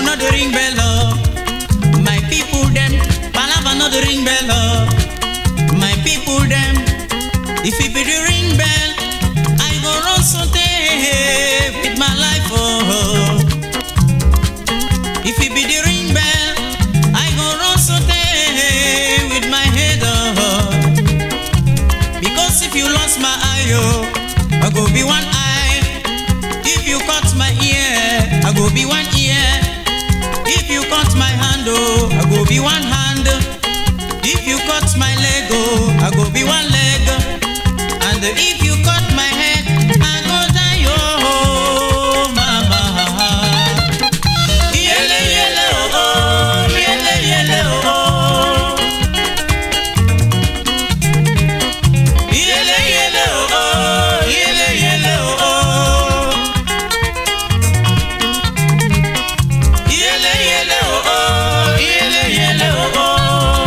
no dey ring bell oh. My people dem, palava no dey ring bell oh. My people dem, if it be the ring bell, I go run something with my life oh. If it be the ring bell, I go run something with my head oh. Because if you lost my eye oh, I go be one eye. If you cut my ear, I go be one ear. If you cut my hand, oh, I go be one hand. If you cut my leg, oh, I go be one leg. And if you cut my head, I go die, oh, mama. Yele, yele, oh, oh, yele, yele, oh, oh. Yele, yele, oh, oh, yele, yele, oh, oh. Yele, yele, oh, oh, yele, yele, oh, oh.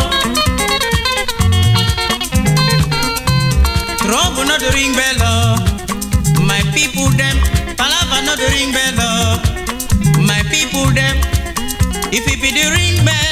Trouble no dey ring bell, oh. My people dem, palava no dey ring bell, oh. My people dem, if it be the ring bell,